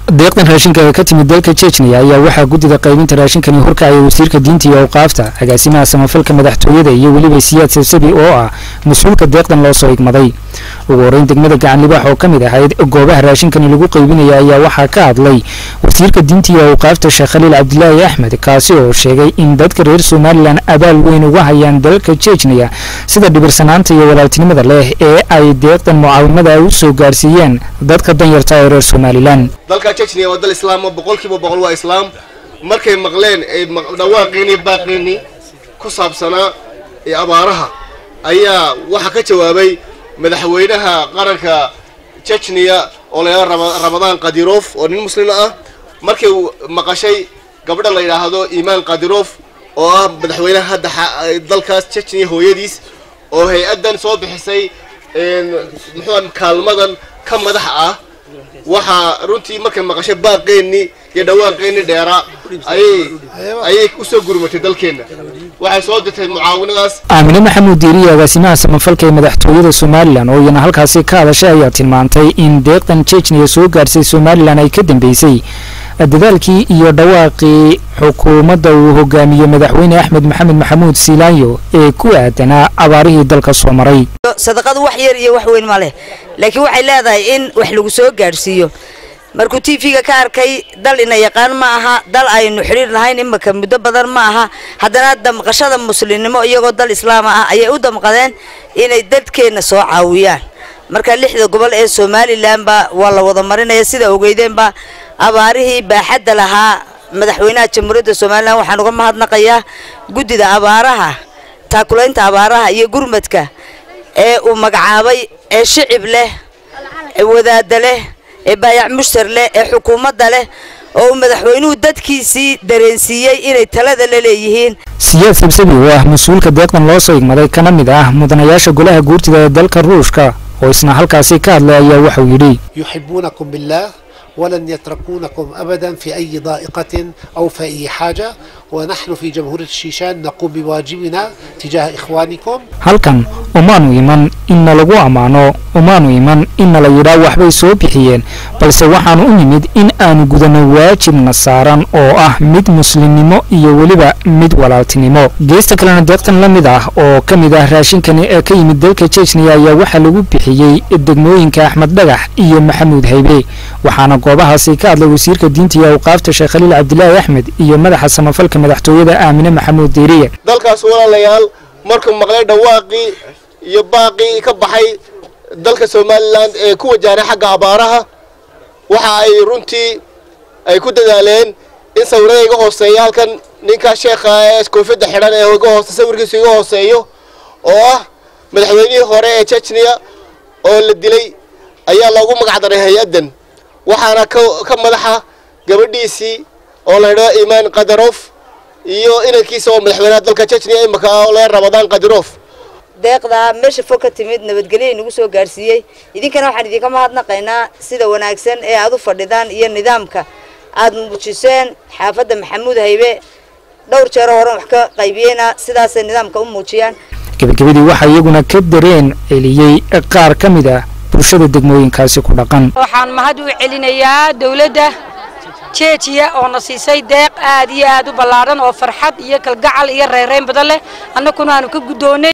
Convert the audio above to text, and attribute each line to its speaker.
Speaker 1: deeqdan raashinka ka timid dalka jejniya ayaa waxaa guddida qaybinta raashinkani horkacaya wasiirka diinta iyo awqaafta agaasimaha samafalka madaxtooyada iyo weliba siyaad sabsabi oo ah mas-uulka deeqdan loo soo igmaday ugu horeyn degmada gacan libaax oo ka mid ahayd goobaha raashinkani lagu qaybinaya ayaa waxaa ka hadlay wasiirka diinta iyo awqaafta sheekh khaliil cabdilaahi axmed kaasi oo sheegay in dadka reer somalilan abaal weyn uga hayaan dalka jejniya sida dhibirsanaanta iyo walaaltinimada leh ee ay deeqdan mucaawimada u soo gaarsiiyeen dadka danyarta ee reer somalilan
Speaker 2: dalka jejniya waa dal islaama boqolkiiba boqol waa islaam markay maqleen ay dhawaaqiinii baaqiinii ku saabsanaa ee abaaraha ayaa waxaa ka jawaabay madaxweynaha qaranka jejniya oo la yidhahdo ramadaan kadirof oo nin muslima ah markay maqashay gabadha la yidhaahdo imaan kadirof oo ah madaxweynaha hadda dalkaas jejniya hooyadiis oo hay-addan soo bixisay muxuu kaalmadan ka madax ah waxaa runtii markay maqashay baaqeennii iyo dhawaaqeennii dheeraa ayay ayay usoo gurmatay dalkeenna waxay soo dirtay mucaawinadaas
Speaker 1: aamine maxamuud diiriye agaasimaha samafalka ee madaxtooyada somalilan oo iyana halkaasi ka hadashay ayaa tilmaantay in deeqdan jejniya soo gaarsay somalilan ay ka dambeysay dadaalkii iyo dhawaaqii xukuumadda uu hogaamiyey madaxweyne axmed maxamed maxamuud siilaanyo ee ku aadanaa abaarihii dalka soo maray
Speaker 3: sadaqadu wax yar iyo wax weyn ma leh laakiin waxay leedahay in wax lagu soo gaadhsiiyo markuu t v-ga ka arkay dal ina yaqaan ma aha dal aynu xidhiir lahayn imika muddo badan ma aha haddana damqashada muslimnimo iyagoo dal islaama ah ayay u damqadeen inay dadkeenna soo caawiyaan marka lixda gobol ee somalilanba waa la wada marinaya sida ogeydeenba abaarihii baaxadda lahaa madaxweynaha jamhuuriyadda somalilan waxaan uga mahadnaqayaa guddida abaaraha taakulaynta abaaraha iyo gurmadka ee uu magacaabay ee shicib leh ee wadaada leh ee baayac mushtar leh ee xukuumadda leh oo uu madaxweynuhu dadkiisii dareensiiyey inay talada la leeyihiin
Speaker 1: siyaad sabsabi oo ah mas-uulka deeqdan loo soo igmaday kana mid ah mudanayaasha golaha guurtida ee dalka ruushka oo isna halkaasi ka hadlay ayaa waxau yidhi
Speaker 4: yuxibuunakum billaah ولن يتركونكم أبدا في أي ضائقة أو في أي حاجة ونحن في جمهورية الشيشان نقوم بواجبنا تجاه إخوانكم
Speaker 1: halkan umaanu iman inna lagu ammaano umaanu iman inna la yidhaa waxbay soo bixiyeen balse waxaanu u nimid in aanu gudanno waajibna saaran oo ah mid muslimnimo iyo weliba mid walaaltinimo geesta kalena deeqtan la mid ah oo ka mid ah raashinkani ee ka yimid dalka jejniya ayaa waxaa lagu bixiyey degmooyinka axmed dhagax iyo maxamuud haybe waxaana goobahaasi ka hadlay wasiirka diinta iyo awqaafta sheekh khaliil cabdilaahi axmed iyo madaxa samafalka madaxtooyada aamine maxamuud diiriye
Speaker 2: dalkaas walaalayaal markuu maqlay dhawaaqii iyo baaqii ka baxay dalka somalilan ee ku wajahnay xagga abaaraha waxa ay runtii ay ku dadaaleen in sawirada iga hooseeya halkan ninka sheekha ee koofiyadda xidhan ee iga hoose sawirkiisu iga hooseeyo oo ah madaxweynihii hore ee jejniya oo la dilay ayaa loogu magac daray hay-addan waxaana ka madaxa gabadhiisii oo la yidhahdo imaan kadarof iyo inankiisa oo madaxweynaha dalka jejniya imika oo la ramadaan kadirof
Speaker 3: deeqdaa meesha fog ka timid nabadgelyo inagu soo gaarsiiyey idinkana waxaan idinka mahadnaqaynaa sida wanaagsan ee aad u fadhidaan iyo nidaamka aad muujiseen xaafadda maxamuud haybe dhowr jeero horen wax ka qaybiyeyna sidaasay nidaamka u muujiyaan
Speaker 1: gebagabadii waxaa iyaguna ka dareen celiyey qaar ka mid ah bulshada degmooyinkaasi ku dhaqan
Speaker 5: waxaan mahad u celinayaa dowladda jeejiya oo na siisay deeq aad iyo aad u ballaadhan oo farxad iyo kalgacal iyo reereyn badan leh annaguna aanu ka guddoonnay